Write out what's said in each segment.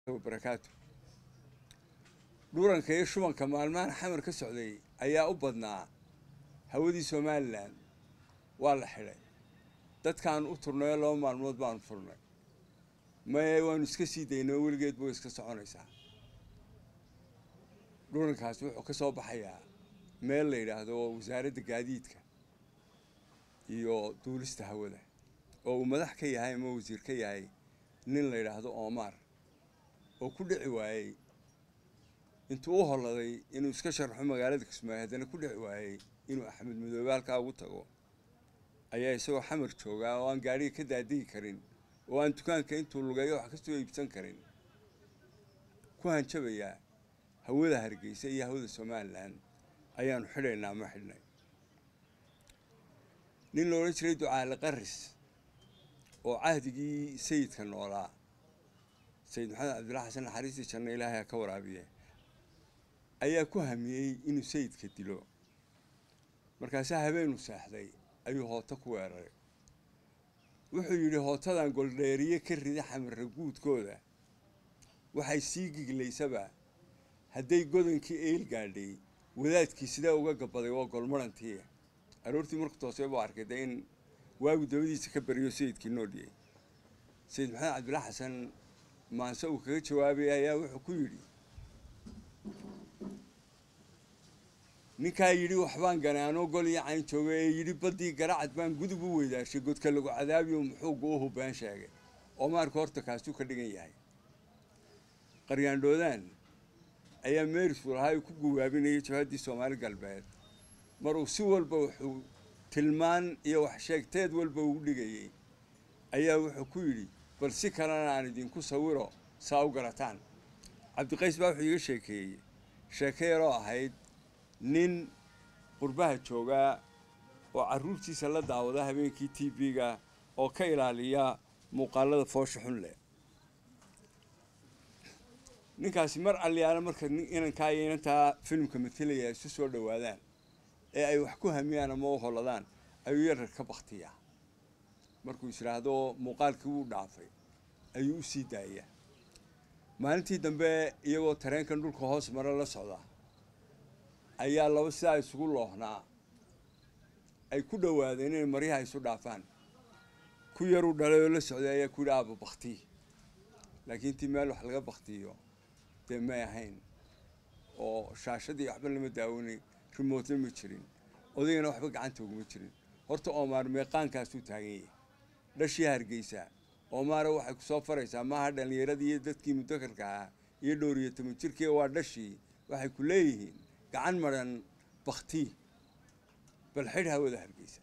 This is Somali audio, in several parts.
barakaatu dhuuranka iyo shubanka maalmahan xamar ka socday ayaa u badnaa hawadii somalilan waa la xidhay dadkaan u turnayo laba maalmood baanu furnay maye waanu iska sii daynay weligeed buu iska soconaysaa dhuurankaasi wuxuu ka soo baxayaa meel la yidhaahdo wasaaradda gaadiidka iyo duulista hawada oo uu madax ka yahay ama wasiir ka yahay nin la yidhaahdo omar oo ku dhici waayey intuu u holladay inuu iska sharxo magaalada kismaayo haddana ku dhici waayey inuu axmed madoobe halkaa ugu tago ayaa isagoo xamar joogaa oo aan gaadhiga ka daadegi karin oo aan dukaanka intuu lugeeyo wax kasoo iibsan karin ku hanjabayaa hawada hargeysa iyo hawada somalilan ayaanu xidhaynaa ma xidhnay nin la odhan jiray ducaale qaris oo cahdigii sayidka noolaa sayid maxamed cabdilla xasan naxariistii janno ilaahay ha ka waraabiye ayaa ku hamiyey inuu sayidka dilo markaasaa habeenu seexday ayuu hooto ku weeraray wuxuu yidhi hootadan goldheeriye ka rida xamarra guudkooda waxay sii giglaysaba hadday godankii eyl gaadhay wadaadkii sidaa uga gabaday waa golmarantii aroortii marku toosay buu arkay dee in waagu dabadiisa ka bariyo sayidkii noodhiyey sayid maxamed cabdilla xasan maanse uu kaga jawaabay ayaa wuxuu ku yidhi ninkaa yidhi waxbaan ganay anoo gol iyo cayn jooga ee yidhi baddii garacad baan gudub u weydaashay godka lagu cadaabiyo muxuuga u hubaan sheegay oo maarka horta kaasuu ka dhigan yahay qaryaandhoodaan ayaa meerisu lahaa ku guwaabinayay jabhaddii soomaali galbeed maruu si walba wuxuu tilmaan iyo wax sheegteed walba ugu dhigayey ayaa wuxuu ku yidhi bal si kalena aan idinku sawiro saa u garataan cabdiqays baa wuxuu iga sheekeeyey sheeke yaroo ahayd nin qurbaha joogaa oo carruurtiisa la daawada habeenkii t v-ga oo ka ilaaliya muuqaalada foosha xun leh ninkaasi mar alliyaala marka inankaa iyo inantaa filimka matelaya isu soo dhowaadaan ee ay wax ku hamiyaan ama u holladaan ayuu yarar ka baktiyaa markuu is idhaahdo muuqaalkii wuu dhaafay ayuu u sii daayaa maalintii dambe iyagoo tareenkan dhulka hoos mara la socda ayaa laba sidaa isugu loohnaa ay ku dhowaadeen inay maryaha isu dhaafaan ku yaruu dhalay oo la socday ayaa ku yidhi aaba baktii laakiin intii meel wax laga baktiyo dee may ahayn oo shaashadii waxba lama daawanay remootna ma jirin odaygana waxba gacanta uguma jirin horta oomaar meeqaankaasuu taagan yahay dhashii hargeysa oomaara waxay ku soo faraysaa maaha dhallinyaradii iyo dadkii mudakarka ahaa iyo dhowr iyo toban jirkii waa dhashii waxay ku leeyihiin gacan maran baktii bal xidh hawada hargeysa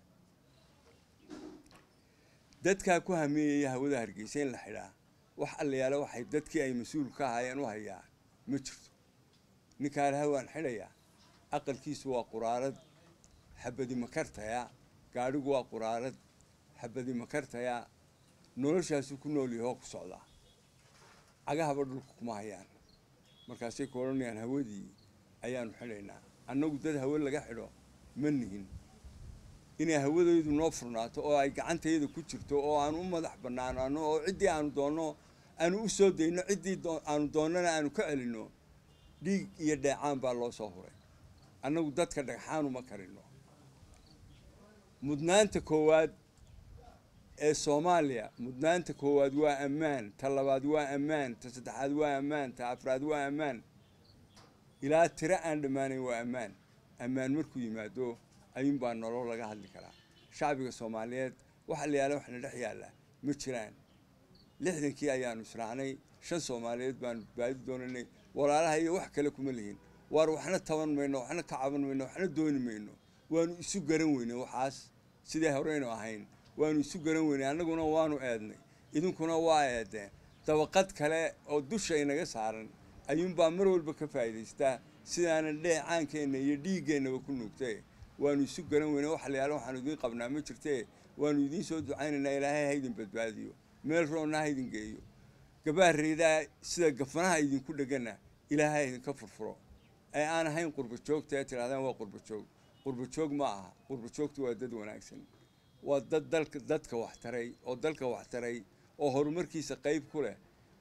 dadkaa ku hameeyaya hawada hargeysa in la xidhaa wax allayaala waxay dadkii ay mas-uul ka ahaayeen u hayaa ma jirto ninkaa laha waan xidhayaa aqalkiisu waa quraarad xabadi makartaya gaadhigu waa quraarad xabadi makartaya noloshaasuu ku nool yahay oo ku socdaa cagahaba dhulka kuma hayaan markaasay ku odhanayaan hawadii ayaanu xidhaynaa annagu dad hawe laga xidho ma nihin inay hawadaydu noo furnaato oo ay gacantayada ku jirto oo aanu u madax bannaanaano oo ciddii aanu doonno aanu u soo dayno ciddii aanu doonnana aanu ka celinno dhiig iyo dheecaan baa loo soo huray annagu dadka dhagxaan uma karino mudnaanta koowaad ee soomaaliya mudnaanta koowaad waa ammaan ta labaad waa ammaan ta saddexaad waa ammaan ta afraad waa ammaan ilaa tiro aan dhammaanayn waa ammaan ammaan markuu yimaado ayuunbaa nolol laga hadli karaa shacbiga soomaaliyeed waxa la yaala waxna dhex yaalla ma jiraan lixdankii ayaanu israacnay shan soomaaliyeed baanu badbaadi doonanay walaalaha iyo wax kale kuma lihin waar waxna taban mayno waxna ka caban mayno waxna dooni mayno waanu isu garan weynay waxaas sidai horeynu ahayn waanu isu garan weynay annaguna waanu eednay idinkuna waa eedeen dabaqad kale oo dusha inaga saaran ayuunbaa mar walba ka faa'iidaystaa sidaanan dheecaankeenna iyo dhiiggeennaba ku nuugtay waanu isu garan weynay wax layaala waxaanu idiin qabnaa ma jirtee waanu idiin soo ducaynaynaa ilaahay haydin badbaadiyo meel roonna haydin geeyo gabaareydaa sida gafanaha idinku dhegana ilaahay idinka furfuro ee aan ahayn qurba joogta ee tidhahdaan waa qurba joog qurba joog ma aha qurba joogtu waa dad wanaagsan waa dad dalka dadka wax taray oo dalka wax taray oo horumarkiisa qayb ku leh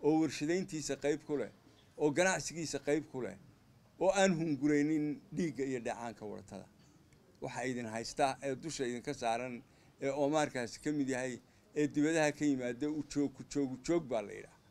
oo warshadayntiisa qayb ku leh oo ganacsigiisa qayb ku leh oo aan hunguraynin dhiigga iyo dhacaanka waratada waxaa idin haystaa ee dusha idinka saaran ee oomaarkaasi ka mid yahay ee dibadaha ka yimaada ujoog ku joog ujoog baa la yidhaha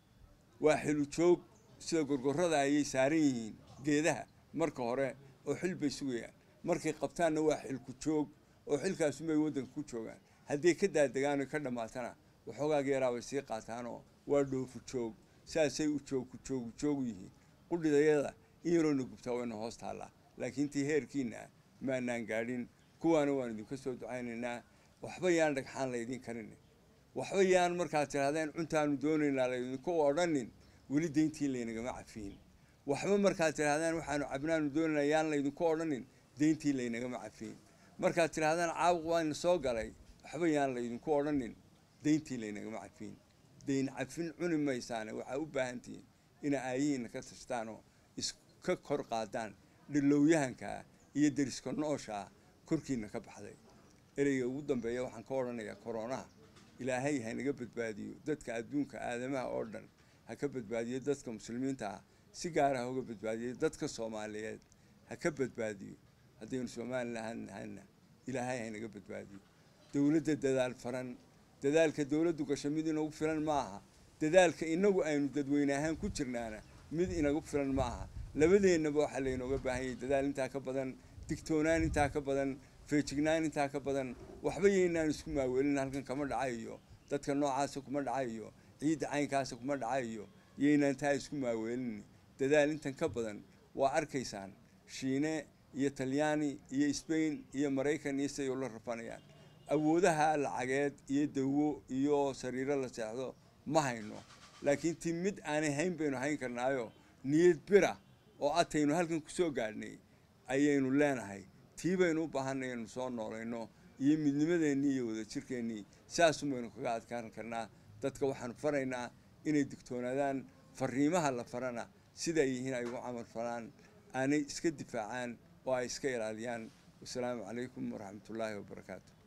waa xilu joog sida gorgorrada ayay saaran yihiin geedaha marka hore oo xil bay sugayaan markay qabtaanna waa xilku joog oo xilkaasunbay waddanka ku joogaan hadday ka daadegaan ka dhammaatana waxoogaag yaraa bay sii qaataanoo waa dhoofu joog saasay u joog ku joog ujoogu yihiin qudhidayada in yaroona gubtaa wayna hoos taallaa laakiin tii heerkiina ah maanaan gaadhin kuwaana waan idinka soo ducaynaynaa waxba yaan dhagxaan laydin karin waxba yaan markaad tidhahdeen cuntaanu doonaynaa laydinku odhanin weli dayntii laynagama cafiin waxba markaad tidhahdeen waxaanu cabnaanu doonaynaa yaan laydinku odhanin dayntii laynagama cafiin markaad tidhahdeen caabuq waana soo galay waxba yaan laydinku odhanin dayntii laynagama cafiin dayn cafin cuni maysaane waxaa u baahantihiin ina aayihiina ka tashtaanoo iska kor qaadaan dhilowyahankaa iyo deriska nooshaa korkiina ka baxday ereyga ugu dambeeya waxaan ka odhanayaa koronaha ilaahay hanaga badbaadiyo dadka adduunka aadamaha oo dhan ha ka badbaadiyo dadka muslimiinta ah si gaara ha uga badbaadiyo dadka soomaaliyeed ha ka badbaadiyo haddaynu somalilan nahana ilaahay hanaga badbaadiyo dowladda dadaal faran dadaalka dowladdu gasho mid inagu filan ma aha dadaalka inagu aynu dadweyne ahaan ku jirnaana mid inagu filan ma aha labadeennaba waxaa laynooga baahan yahay dadaal intaa ka badan digtoonaan intaa ka badan feejignaan intaa ka badan waxba yaynaan isku maaweelin halkan kama dhacayo dadka noocaasa kuma dhacayo ciidda caynkaasa kuma dhacayo yaynaan taa isku maaweelin dadaal intan ka badan waa arkaysaan shiine iyo talyaani iyo sbain iyo maraykan iyo siday ula rafanayaan awoodaha lacageed iyo dawo iyo sariiro la seexdo ma hayno laakiin ti mid aanay hayn baynu hayn karnaayo niyad bira oo ataynu halkan kusoo gaadhnay ayaynu leenahay tii baynu u baahanay inaynu soo noolayno iyo midnimadeennii iyo wadajirkeennii saasun baynu kaga adkaan karnaa dadka waxaanu faraynaa inay digtoonaadaan fariimaha la farana sida ay yihiin ay ugu camal falaan aanay iska difaacaan oo ay iska ilaaliyaan wasalaamu calaykum waraxmatullaahi wabarakaatu